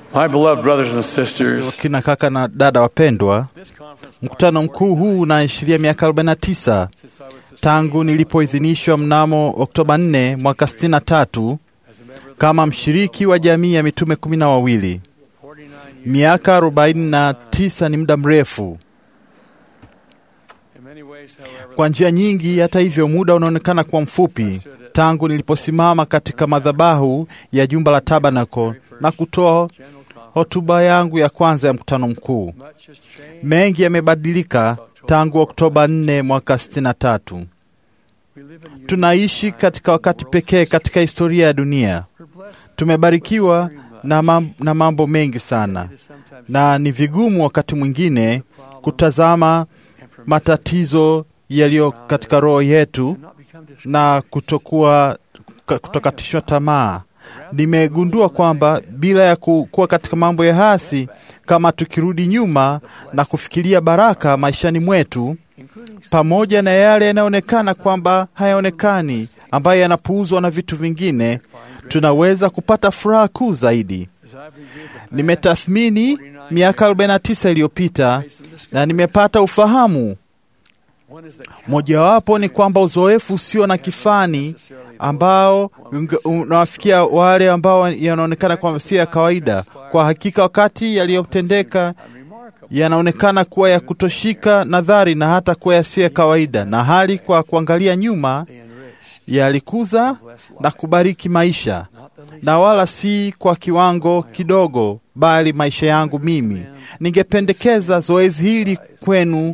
My beloved brothers and sisters, Kina kaka na dada wapendwa, mkutano mkuu huu unaashiria miaka 49 tangu nilipoidhinishwa mnamo Oktoba 4 mwaka 63 kama mshiriki wa jamii ya mitume kumi na wawili. Miaka 49 ni muda mrefu. Kwa njia nyingi, hata hivyo, muda unaonekana kuwa mfupi tangu niliposimama katika madhabahu ya jumba la Tabernacle na kutoa hotuba yangu ya kwanza ya mkutano mkuu. Mengi yamebadilika tangu Oktoba 4 mwaka 63. Tunaishi katika wakati pekee katika historia ya dunia. Tumebarikiwa na mam- na mambo mengi sana, na ni vigumu wakati mwingine kutazama matatizo yaliyo katika roho yetu na kutokuwa kutokatishwa tamaa. Nimegundua kwamba bila ya ku- kuwa katika mambo ya hasi, kama tukirudi nyuma na kufikiria baraka maishani mwetu, pamoja na yale yanayoonekana kwamba hayaonekani, ambayo yanapuuzwa na vitu vingine, tunaweza kupata furaha kuu zaidi. Nimetathmini miaka 49 iliyopita na nimepata ufahamu mojawapo ni kwamba uzoefu usio na kifani ambao unge- unawafikia wale ambao yanaonekana kwamba sio ya kawaida. Kwa hakika, wakati yaliyotendeka yanaonekana kuwa ya kutoshika nadhari na hata kuwa yasiyo ya kawaida, na hali kwa kuangalia nyuma yalikuza na kubariki maisha, na wala si kwa kiwango kidogo, bali maisha yangu mimi. Ningependekeza zoezi hili kwenu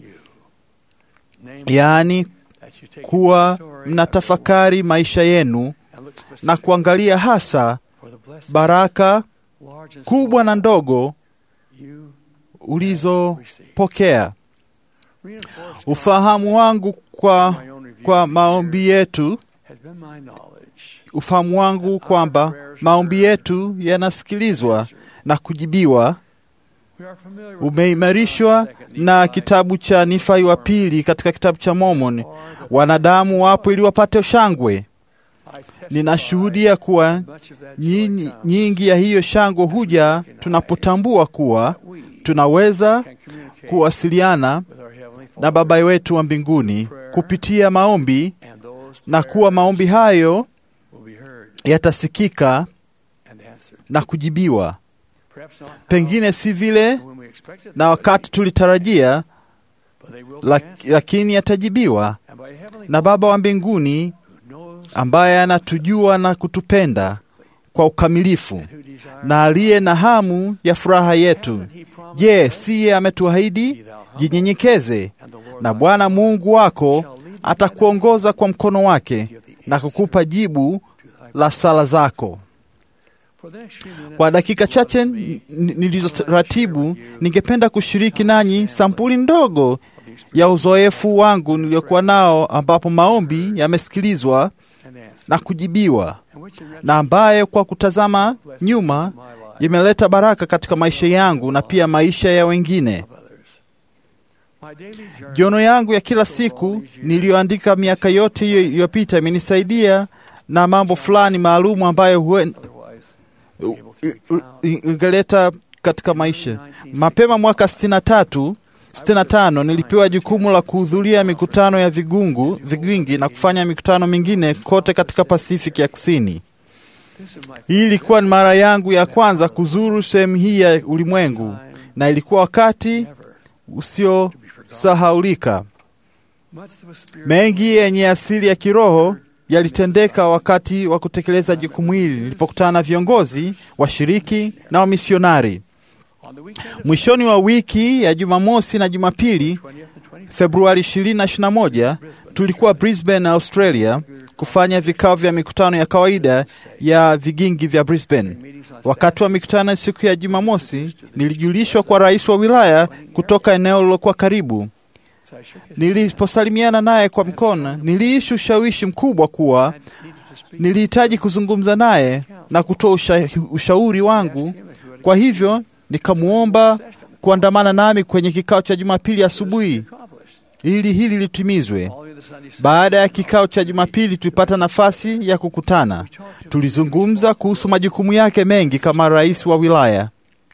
yaani kuwa mnatafakari maisha yenu na kuangalia hasa baraka kubwa na ndogo ulizopokea. Ufahamu wangu kwa, kwa maombi yetu, ufahamu wangu kwamba maombi yetu yanasikilizwa na kujibiwa umeimarishwa na kitabu cha Nifai wa pili katika kitabu cha Mormon, wanadamu wapo ili wapate shangwe. Ninashuhudia kuwa nyinyi- nyingi ya hiyo shangwe huja tunapotambua kuwa tunaweza kuwasiliana na Baba wetu wa mbinguni kupitia maombi na kuwa maombi hayo yatasikika na kujibiwa, pengine si vile na wakati tulitarajia, lak- lakini yatajibiwa na Baba wa mbinguni ambaye anatujua na kutupenda kwa ukamilifu na aliye na hamu ya furaha yetu. Je, siye ametuahidi? Jinyenyekeze na Bwana Mungu wako atakuongoza kwa mkono wake na kukupa jibu la sala zako. Kwa dakika chache n- n- nilizoratibu, ningependa kushiriki nanyi sampuli ndogo ya uzoefu wangu niliokuwa nao, ambapo maombi yamesikilizwa na kujibiwa, na ambaye kwa kutazama nyuma imeleta baraka katika maisha yangu na pia maisha ya wengine. Jono yangu ya kila siku niliyoandika miaka yote hiyo iliyopita imenisaidia na mambo fulani maalumu ambayo huen- i- i- ingeleta katika maisha. Mapema mwaka 63 65 nilipewa jukumu la kuhudhuria mikutano ya vigungu vigingi na kufanya mikutano mingine kote katika Pasifiki ya Kusini. Hii ilikuwa ni mara yangu ya kwanza kuzuru sehemu hii ya ulimwengu na ilikuwa wakati usiosahaulika. Mengi yenye asili ya kiroho yalitendeka wakati wa kutekeleza jukumu hili nilipokutana na viongozi, washiriki na wamisionari. Mwishoni wa wiki ya Jumamosi na Jumapili, Februari 20 na 21, tulikuwa Brisbane, Australia, kufanya vikao vya mikutano ya kawaida ya vigingi vya Brisbane. Wakati wa mikutano siku ya Jumamosi, nilijulishwa kwa rais wa wilaya kutoka eneo lilokuwa karibu. Niliposalimiana naye kwa mkono, niliishi ushawishi mkubwa kuwa nilihitaji kuzungumza naye na kutoa usha, ushauri wangu. Kwa hivyo nikamwomba kuandamana nami kwenye kikao cha Jumapili asubuhi ili hili litimizwe. Baada ya kikao cha Jumapili, tulipata nafasi ya kukutana. Tulizungumza kuhusu majukumu yake mengi kama rais wa wilaya.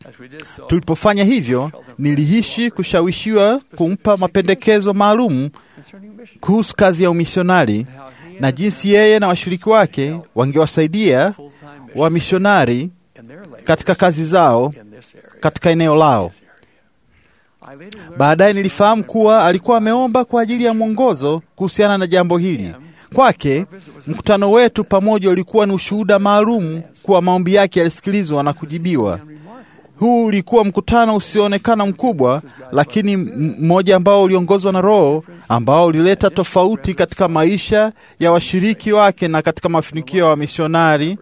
Tulipofanya hivyo, nilihisi kushawishiwa kumpa mapendekezo maalum kuhusu kazi ya umisionari na jinsi yeye na washiriki wake wangewasaidia wamisionari katika kazi zao katika eneo lao. Baadaye nilifahamu kuwa alikuwa ameomba kwa ajili ya mwongozo kuhusiana na jambo hili. Kwake mkutano wetu pamoja ulikuwa ni ushuhuda maalum kuwa maombi yake yalisikilizwa na kujibiwa. Huu ulikuwa mkutano usioonekana mkubwa, lakini mmoja ambao uliongozwa na Roho, ambao ulileta tofauti katika maisha ya washiriki wake na katika mafanikio ya wamisionari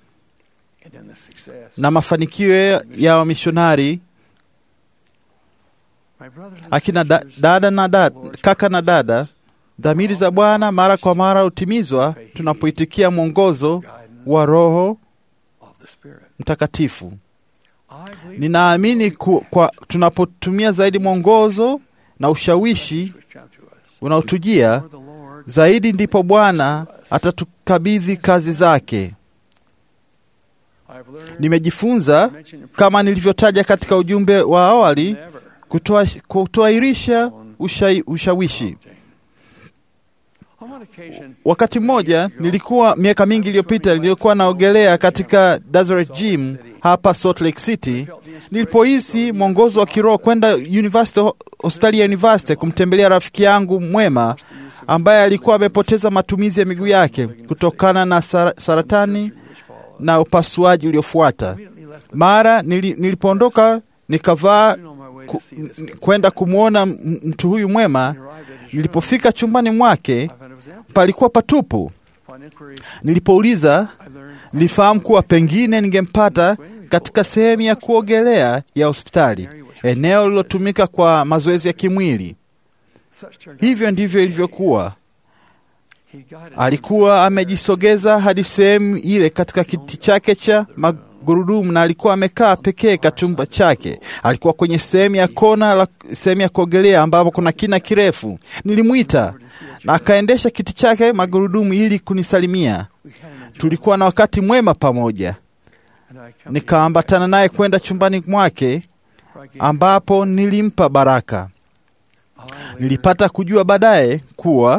na mafanikio ya wamisionari akina da, dada na dada, kaka na dada. Dhamiri za Bwana mara kwa mara hutimizwa tunapoitikia mwongozo wa Roho Mtakatifu. Ninaamini kwa tunapotumia zaidi mwongozo na ushawishi unaotujia zaidi, ndipo Bwana atatukabidhi kazi zake. Nimejifunza kama nilivyotaja katika ujumbe wa awali, kutoairisha usha, ushawishi. Wakati mmoja nilikuwa miaka mingi iliyopita, nilikuwa naogelea katika Desert Gym hapa Salt Lake City. Nilipohisi mwongozo wa kiroho kwenda university, hospitali ya university kumtembelea rafiki yangu mwema ambaye alikuwa amepoteza matumizi ya miguu yake kutokana na saratani na upasuaji uliofuata. Mara nilipoondoka nikavaa ku, kwenda kumwona mtu huyu mwema. Nilipofika chumbani mwake palikuwa patupu. Nilipouliza, nilifahamu kuwa pengine ningempata katika sehemu ya kuogelea ya hospitali, eneo lililotumika kwa mazoezi ya kimwili. Hivyo ndivyo ilivyokuwa. Alikuwa amejisogeza hadi sehemu ile katika kiti chake cha magurudumu na alikuwa amekaa pekee katika chumba chake. Alikuwa kwenye sehemu ya kona la sehemu ya kuogelea ambapo kuna kina kirefu. Nilimwita na akaendesha kiti chake magurudumu ili kunisalimia. Tulikuwa na wakati mwema pamoja. Nikaambatana naye kwenda chumbani mwake ambapo nilimpa baraka. Nilipata kujua baadaye kuwa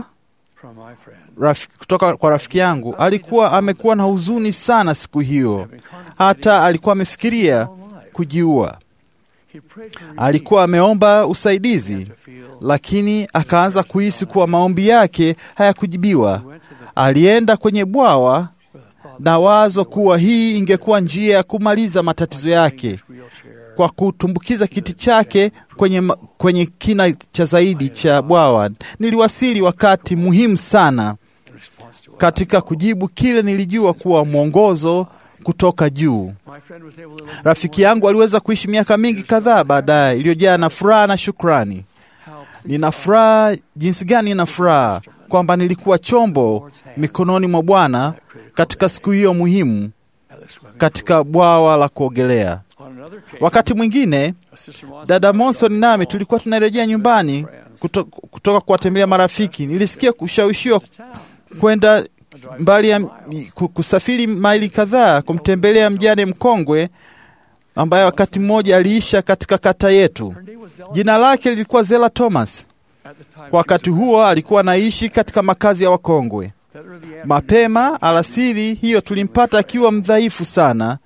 Raf, kutoka kwa rafiki yangu alikuwa amekuwa na huzuni sana siku hiyo, hata alikuwa amefikiria kujiua. Alikuwa ameomba usaidizi, lakini akaanza kuhisi kuwa maombi yake hayakujibiwa. Alienda kwenye bwawa na wazo kuwa hii ingekuwa njia ya kumaliza matatizo yake kwa kutumbukiza kiti chake kwenye, kwenye kina cha zaidi cha bwawa. Niliwasili wakati muhimu sana katika kujibu kile nilijua kuwa mwongozo kutoka juu. Rafiki yangu aliweza kuishi miaka mingi kadhaa baadaye iliyojaa na furaha na shukrani. Nina furaha jinsi gani, nina furaha kwamba nilikuwa chombo mikononi mwa Bwana katika siku hiyo muhimu katika bwawa la kuogelea. Wakati mwingine dada Monson nami tulikuwa tunarejea nyumbani kuto, kutoka kuwatembelea marafiki. Nilisikia kushawishiwa kwenda mbali ya kusafiri maili kadhaa kumtembelea mjane mkongwe ambaye wakati mmoja aliisha katika kata yetu. Jina lake lilikuwa Zela Thomas. Kwa wakati huo alikuwa anaishi katika makazi ya wakongwe. Mapema alasiri hiyo tulimpata akiwa mdhaifu sana.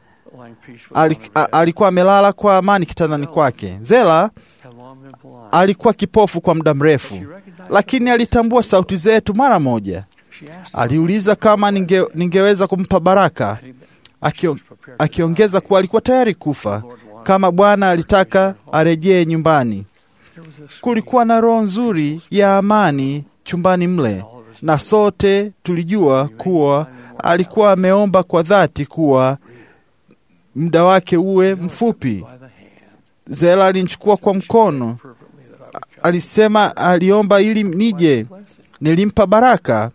Alikuwa amelala kwa amani kitandani kwake. Zela alikuwa kipofu kwa muda mrefu, lakini alitambua sauti zetu mara moja. Aliuliza kama ninge, ningeweza kumpa baraka, akio, akiongeza kuwa alikuwa tayari kufa kama Bwana alitaka arejee nyumbani. Kulikuwa na roho nzuri ya amani chumbani mle, na sote tulijua kuwa alikuwa ameomba kwa dhati kuwa muda wake uwe mfupi. Zela alinichukua kwa mkono, alisema aliomba ili nije. Nilimpa baraka.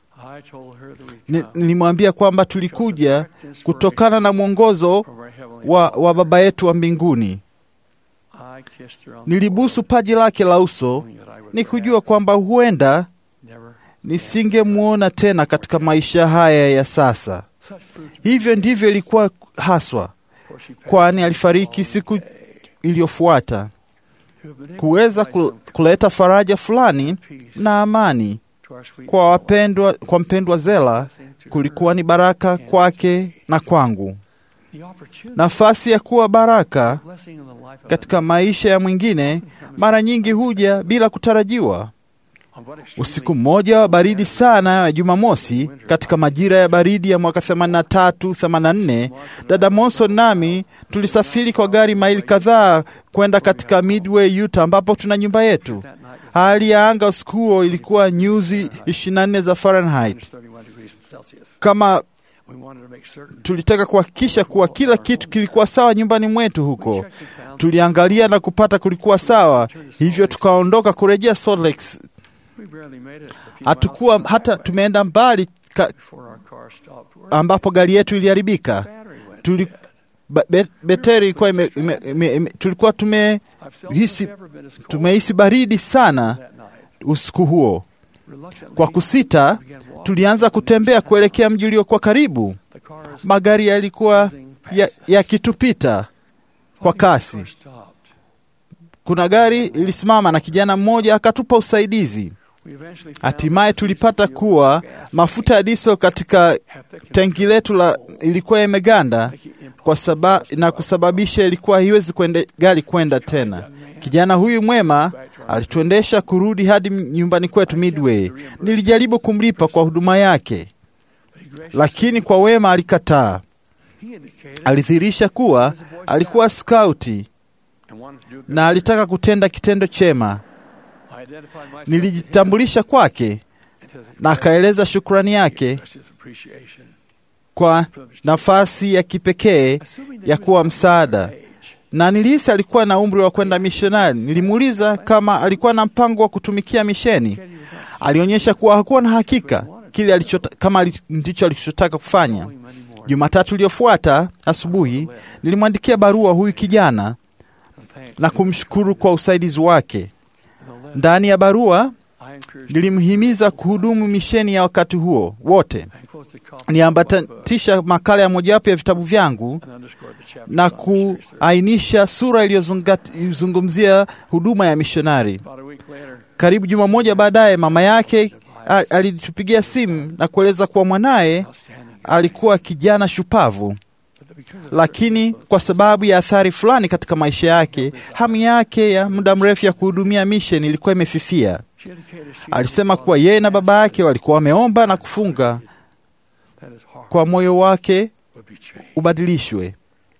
Nilimwambia kwamba tulikuja kutokana na mwongozo wa, wa Baba yetu wa mbinguni. Nilibusu paji lake la uso nikujua kwamba huenda nisingemwona tena katika maisha haya ya sasa. Hivyo ndivyo ilikuwa haswa, kwani alifariki siku iliyofuata kuweza kuleta faraja fulani na amani kwa wapendwa, kwa mpendwa Zela kulikuwa ni baraka kwake na kwangu. Nafasi ya kuwa baraka katika maisha ya mwingine mara nyingi huja bila kutarajiwa. Usiku mmoja wa baridi sana ya Jumamosi katika majira ya baridi ya mwaka 83 84, dada Monson nami tulisafiri kwa gari maili kadhaa kwenda katika Midway, Utah, ambapo tuna nyumba yetu. Hali ya anga usiku huo ilikuwa nyuzi 24 za Fahrenheit. Kama tulitaka kuhakikisha kuwa kila kitu kilikuwa sawa nyumbani mwetu huko, tuliangalia na kupata kulikuwa sawa, hivyo tukaondoka kurejea Salt Lake. Hatukuwa hata tumeenda mbali ka, ambapo gari yetu iliharibika. Tuli, be, beteri ilikuwa ime, ime, ime, ime, tulikuwa tumehisi tumehisi baridi sana usiku huo. Kwa kusita, tulianza kutembea kuelekea mji uliokuwa karibu. Magari yalikuwa yakitupita ya kwa kasi. Kuna gari ilisimama na kijana mmoja akatupa usaidizi. Hatimaye tulipata kuwa mafuta ya diesel katika tenki letu la ilikuwa yameganda kwa saba, na kusababisha ilikuwa haiwezi kwende gari kwenda tena. Kijana huyu mwema alituendesha kurudi hadi nyumbani kwetu Midway. Nilijaribu kumlipa kwa huduma yake, lakini kwa wema alikataa. Alidhihirisha kuwa alikuwa skauti na alitaka kutenda kitendo chema. Nilijitambulisha kwake na akaeleza shukrani yake kwa nafasi ya kipekee ya kuwa msaada, na nilihisi alikuwa na umri wa kwenda mishonari. Nilimuuliza kama alikuwa na mpango wa kutumikia misheni. Alionyesha kuwa hakuwa na hakika kile alichota, kama ndicho alichotaka kufanya. Jumatatu iliyofuata asubuhi, nilimwandikia barua huyu kijana na kumshukuru kwa usaidizi wake. Ndani ya barua nilimhimiza kuhudumu misheni ya wakati huo wote. Niambatanisha makala ya mojawapo ya vitabu vyangu na kuainisha sura iliyozungumzia huduma ya mishonari. Karibu juma moja baadaye, mama yake alitupigia simu na kueleza kuwa mwanaye alikuwa kijana shupavu, lakini kwa sababu ya athari fulani katika maisha yake, hamu yake ya muda mrefu ya kuhudumia misheni ilikuwa imefifia. Alisema kuwa yeye na baba yake walikuwa wameomba na kufunga kwa moyo wake ubadilishwe.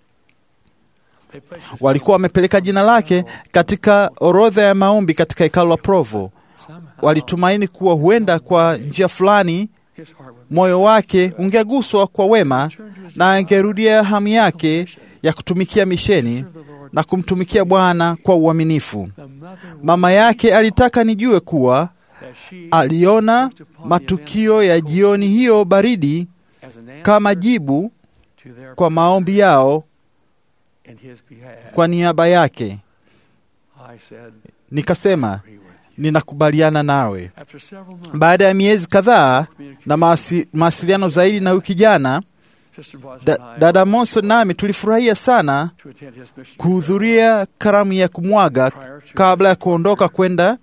Walikuwa wamepeleka jina lake katika orodha ya maombi katika hekalu la Provo. Walitumaini kuwa huenda kwa njia fulani moyo wake ungeguswa kwa wema na angerudia hamu yake ya kutumikia misheni na kumtumikia Bwana kwa uaminifu. Mama yake alitaka nijue kuwa aliona matukio ya jioni hiyo baridi kama jibu kwa maombi yao kwa niaba yake. Nikasema, ninakubaliana nawe. Baada ya miezi kadhaa na mawasiliano zaidi na huyu kijana da, dada Monson nami tulifurahia sana kuhudhuria karamu ya kumwaga kabla ya kuondoka kwenda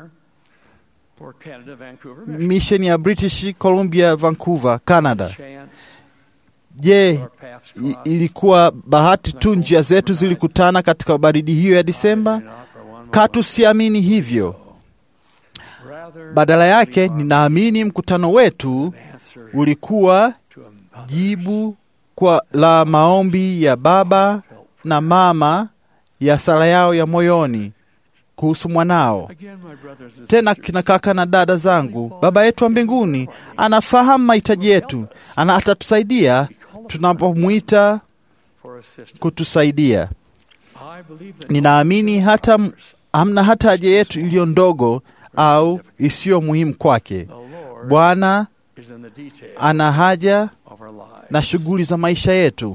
misheni ya British Columbia, Vancouver, Canada. Je, ilikuwa bahati tu njia zetu zilikutana katika baridi hiyo ya Disemba? Katu siamini hivyo. Badala yake, ninaamini mkutano wetu ulikuwa jibu kwa la maombi ya baba na mama ya sala yao ya moyoni kuhusu mwanao. Tena kina kaka na dada zangu, Baba yetu wa mbinguni anafahamu mahitaji yetu, ana atatusaidia tunapomwita kutusaidia. Ninaamini hata hamna hata haja yetu iliyo ndogo au isiyo muhimu kwake. Bwana ana haja na shughuli za maisha yetu.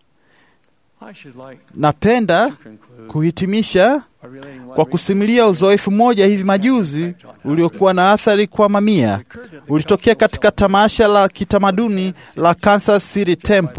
Napenda kuhitimisha kwa kusimulia uzoefu mmoja hivi majuzi uliokuwa na athari kwa mamia. Ulitokea katika tamasha la kitamaduni la Kansas City Temple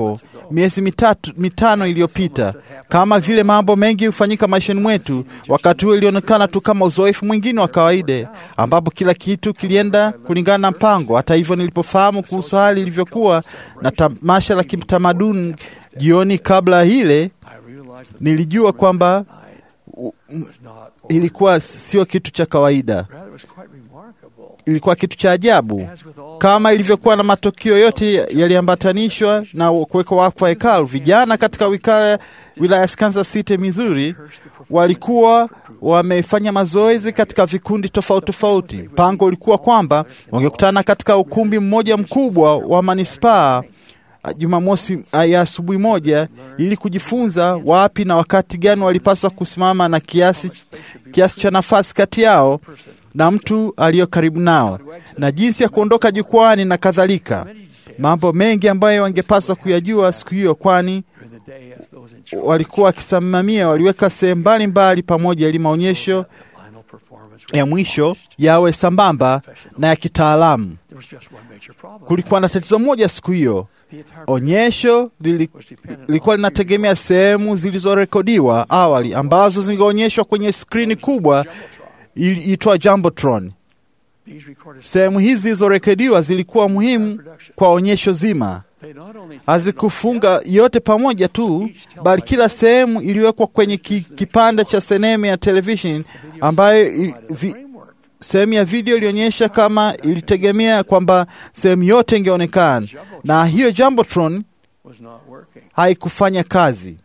miezi mitatu, mitano iliyopita. Kama vile mambo mengi hufanyika maishani mwetu, wakati huo ilionekana tu kama uzoefu mwingine wa kawaida, ambapo kila kitu kilienda kulingana na mpango. Hata hivyo, nilipofahamu kuhusu hali ilivyokuwa na tamasha la kitamaduni jioni kabla ile, nilijua kwamba ilikuwa sio kitu cha kawaida, ilikuwa kitu cha ajabu. Kama ilivyokuwa na matukio yote yaliambatanishwa na kuwekwa wakfu wa hekalu, vijana katika wilaya ya Kansas City, Missouri, walikuwa wamefanya mazoezi katika vikundi tofauti tofauti. Mpango ulikuwa kwamba wangekutana katika ukumbi mmoja mkubwa wa manispaa Jumamosi ya asubuhi moja ili kujifunza wapi na wakati gani walipaswa kusimama na kiasi, kiasi cha nafasi kati yao na mtu aliyo karibu nao na jinsi ya kuondoka jukwani na kadhalika, mambo mengi ambayo wangepaswa kuyajua siku hiyo, kwani walikuwa wakisimamia, waliweka sehemu mbalimbali pamoja ili maonyesho ya mwisho yawe sambamba na ya kitaalamu. Kulikuwa na tatizo moja siku hiyo. Onyesho lilikuwa linategemea sehemu zilizorekodiwa awali ambazo zingeonyeshwa kwenye skrini kubwa iitwa Jumbotron. Sehemu hizi zilizorekodiwa zilikuwa muhimu kwa onyesho zima. Hazikufunga yote pamoja tu, bali kila sehemu iliwekwa kwenye ki, kipande cha seneme ya television ambayo vi, sehemu ya video ilionyesha kama ilitegemea kwamba sehemu yote ingeonekana, na hiyo Jumbotron haikufanya kazi.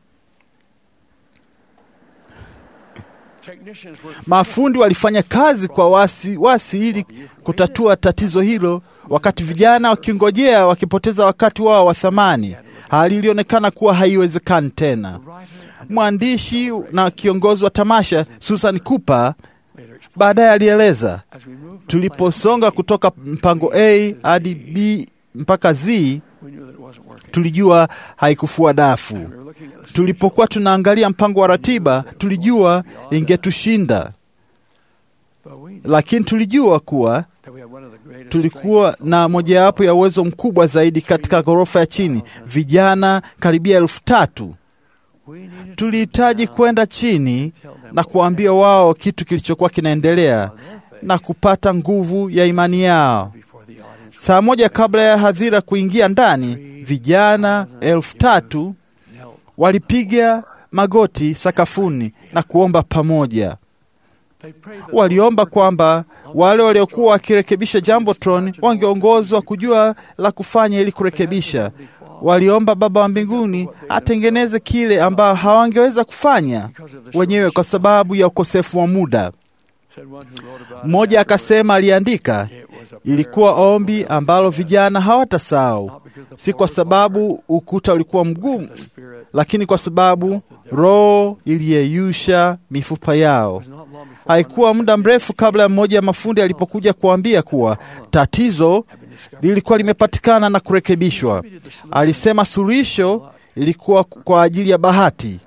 Mafundi walifanya kazi kwa wasi wasi ili kutatua tatizo hilo, wakati vijana wakingojea, wakipoteza wakati wao wa thamani. Hali ilionekana kuwa haiwezekani tena. Mwandishi na kiongozi wa tamasha Susan Cooper baadaye alieleza, tuliposonga kutoka mpango A hadi B mpaka Z, tulijua haikufua dafu. Tulipokuwa tunaangalia mpango wa ratiba, tulijua ingetushinda, lakini tulijua kuwa tulikuwa na mojawapo ya uwezo mkubwa zaidi katika ghorofa ya chini, vijana karibia elfu tatu. Tulihitaji kwenda chini na kuambia wao kitu kilichokuwa kinaendelea na kupata nguvu ya imani yao. Saa moja kabla ya hadhira kuingia ndani, vijana elfu tatu walipiga magoti sakafuni na kuomba pamoja. Waliomba kwamba wale waliokuwa wakirekebisha Jumbotron wangeongozwa kujua la kufanya ili kurekebisha. Waliomba Baba wa mbinguni atengeneze kile ambao hawangeweza kufanya wenyewe kwa sababu ya ukosefu wa muda. Mmoja akasema, aliandika, ilikuwa ombi ambalo vijana hawatasahau, si kwa sababu ukuta ulikuwa mgumu, lakini kwa sababu Roho iliyeyusha mifupa yao. Haikuwa muda mrefu kabla ya mmoja ya mafundi alipokuja kuambia kuwa tatizo lilikuwa limepatikana na kurekebishwa. Alisema suluhisho ilikuwa kwa ajili ya bahati,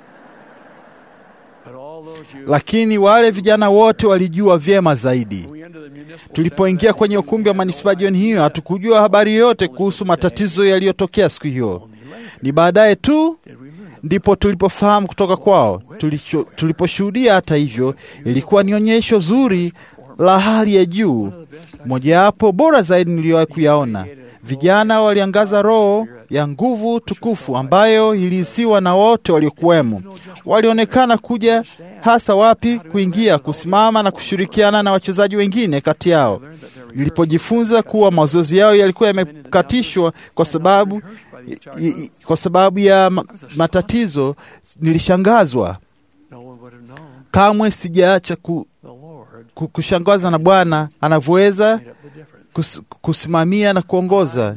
lakini wale vijana wote walijua vyema zaidi. Tulipoingia kwenye ukumbi wa manispaa jioni hiyo, hatukujua habari yoyote kuhusu matatizo yaliyotokea siku hiyo. Ni baadaye tu ndipo tulipofahamu kutoka kwao. Tuliposhuhudia, hata hivyo, ilikuwa ni onyesho zuri la hali ya juu, mojawapo bora zaidi niliyowahi kuyaona. Vijana waliangaza roho ya nguvu tukufu ambayo ilihisiwa na wote waliokuwemo. Walionekana kuja hasa wapi kuingia, kusimama na kushirikiana na wachezaji wengine kati yao. Nilipojifunza kuwa mazoezi yao yalikuwa yamekatishwa kwa sababu kwa sababu ya matatizo, nilishangazwa. Kamwe sijaacha ku, ku, kushangazwa na Bwana anavyoweza kus, kusimamia na kuongoza.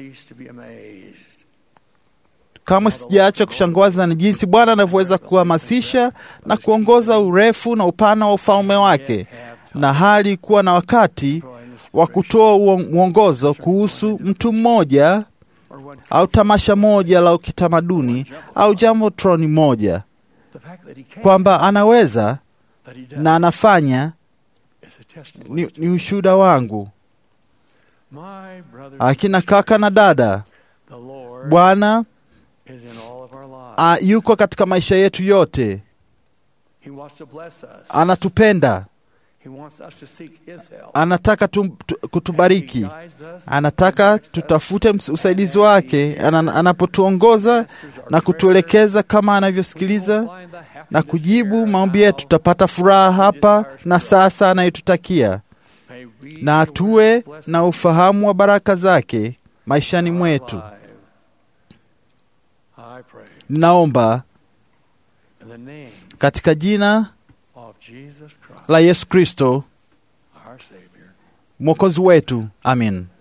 Kamwe sijaacha kushangazwa na jinsi Bwana anavyoweza kuhamasisha na kuongoza urefu na upana wa ufalme wake, na hali kuwa na wakati wa kutoa mwongozo kuhusu mtu mmoja au tamasha moja la kitamaduni au Jumbotron moja, kwamba anaweza na anafanya ni, ni ushuhuda wangu. Akina kaka na dada, Bwana is in all of our lives. a, yuko katika maisha yetu yote. He wants to bless us. Anatupenda, He wants us to seek His help. anataka tu, tu, kutubariki, He guides us, anataka tutafute ms- usaidizi wake ana, anapotuongoza na kutuelekeza kama anavyosikiliza find the happiness na kujibu here maombi now. yetu. Tutapata furaha hapa na sasa anayotutakia, May we na be tuwe aware of blessings na ufahamu wa baraka zake maishani in our mwetu. life. I pray Ninaomba in the name katika jina of Jesus Christ, la Yesu Kristo our Savior. mwokozi wetu, amin.